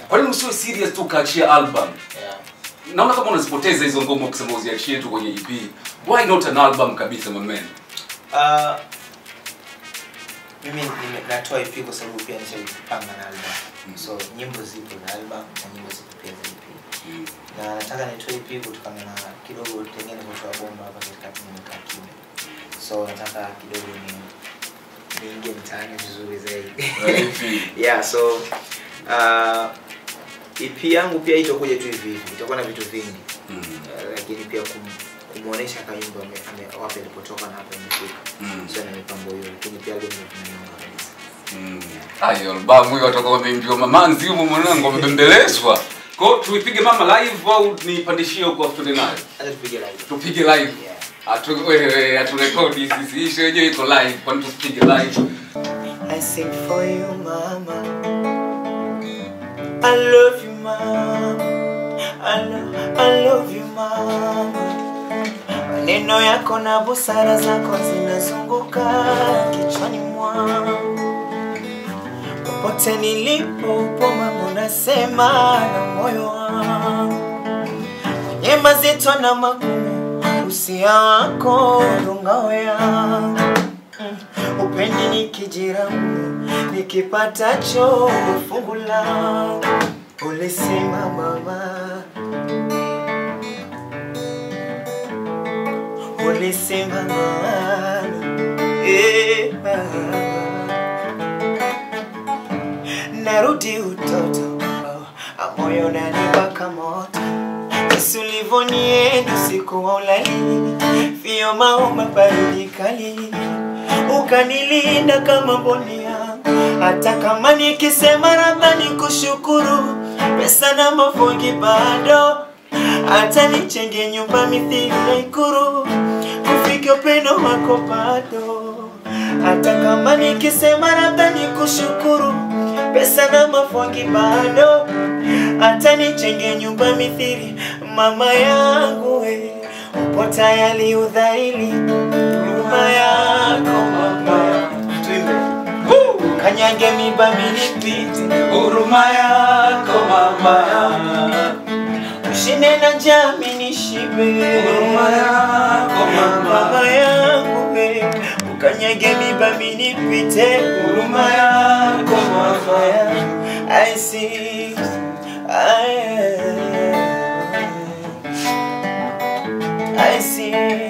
Kwa nini usiwe serious tu ukaachia album? yeah. Naona kama unazipoteza hizo ngoma kusema uziachie tu kwenye EP. Why not an album kabisa my man? Uh, mimi nime- natoa EP kwa sababu pia nishapanga na album so nyimbo zipo za album na nyimbo zipo pia za EP na nataka nitoe EP kutokana na kidogo tengine kutoa bomba hapa katikati nimekaa kimya so nataka kidogo ni niingie mtaani vizuri zaidi yeah so uh, EP yangu pia itakuja tu hivi hivi itakuwa na vitu vingi Mm. uh, lakini pia kum, kumwonyesha kayumba ame- ame- wapi alipotoka na hapa imefika Mm. sio na mipango hiyo lakini pia album ndio tunaiona kabisa Mm. Ayo albamu hiyo watoka wameimbiwa mamanzi humo mwanangu wamebembelezwa. Kwa hiyo tuipige mama live au nipandishie huko tuende nayo? hata tupige live Tupige live. yeah Atu wewe aturekodi sisi. Hii show yenyewe iko live. Kwani tusipige live? I sing for you, mama. I love you, mama. I, lo- I love you, mama. Maneno yako na busara zako zinazunguka kichwani mwangu. Popote nilipo upo mama, unasema na moyo wangu. Kwenye mazito na magumu, usia wako ndo ngao yangu Mm, upendi nikijiramu nikipatacho fungu langu ulisema mama ulisema mama eh, mama. narudi utoto oh, moyo nanibaka moto Yesu ulivonienda usiku wa ulalini vio maoma baridi kali ukanilinda kama mboni yangu hata kama nikisema labda nikushukuru pesa na mafungi bado hata nichenge nyumba mithili ya ikuru kufika upendo wako bado hata kama nikisema labda nikushukuru pesa na mafungi bado hata nichenge nyumba mithili mama yangu we upo tayari udhaili huruma yako mama tuimbe Woo! kanyange miba minipite Huruma yako mama. ushinde na jami nishibe Huruma yako mama. mama yangu we ukanyage miba minipite Huruma yako mama. I see I, I see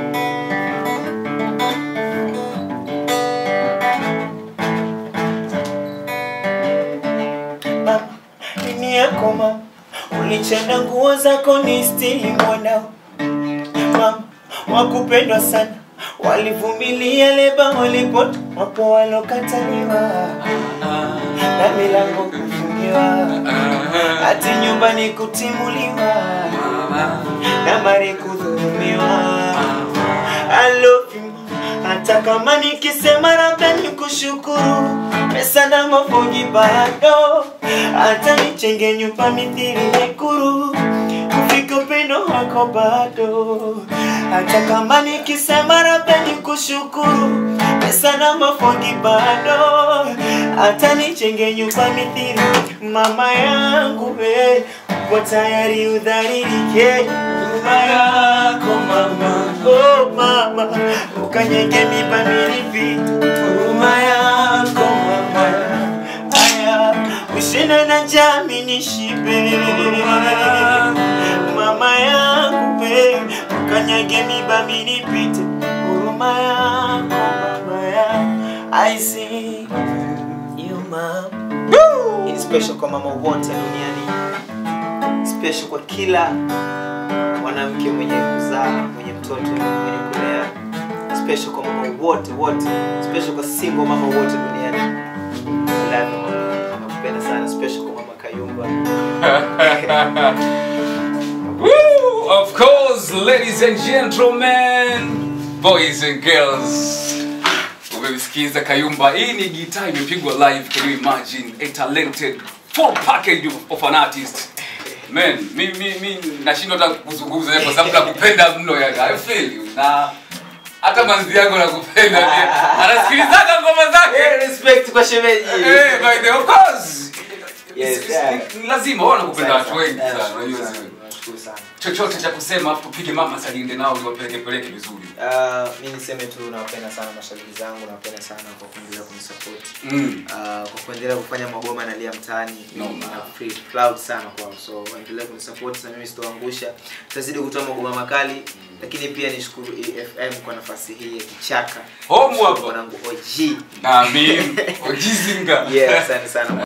Mama, nini yako mama ulichana nguo zako ni stili mwanao mama wakupendwa sana walivumilia leba walipot wapo walokataliwa na milango kufungiwa hati nyumbani kutimuliwa na mari kudhulumiwa I love you hata kama nikisema labda nikushukuru pesa na mafungi bado hata nichenge nyumba mithili mikuru kufika upendo wako bado hata kama nikisema labda nikushukuru pesa na mafungi bado hata nichenge nyumba mithili mama yangu we uko tayari udhalilike nyuma yako mama oh mama ukanyenge miba milipita huruma yako mama aya ushinde na jami nishibe mama yangu we ukanyage miba milipite huruma yako mama ya I see you mama Hii ni special kwa mama wote duniani special kwa kila mwanamke mwenye kuzaa mwenye mtoto mwenye kulea special kwa mama wote wote special kwa single mama wote duniani I love you, mama. nakupenda sana special kwa mama kayumba Woo! Of course, ladies and gentlemen, boys and girls. Umemsikiza Kayumba. Hii ni gitaa imepigwa live. Can you imagine? A talented full package of, of an artist. Man, mi mi mi nashindwa hata kuzungumza kwa sababu nakupenda mno ya I feel you. Na hata manzi yangu nakupenda pia. Anasikilizaga ngoma zake. respect kwa shemeji Eh, by the of course. Yes, si- yeah. si- ni lazima wao wanakupenda watu wengi Yeah, sana nashukuru unajua sana, sio? nashukuru sana chochote cha kusema afu tupige mama salinde nao niwapeleke peleke vizuri Uh, mi niseme tu nawapenda sana mashabiki zangu nawapenda sana kwa kuendelea kunisapoti mm. uh, kwa kuendelea kufanya magoma nalia mtaani No, Mimi man. na feel proud sana kwao so endelea kunisupport na mimi sitoangusha tutazidi kutoa magoma makali lakini pia nishukuru efm kwa nafasi hii ya kichaka Home hapa. mwanangu og na mimi ojizinga yeah asante sana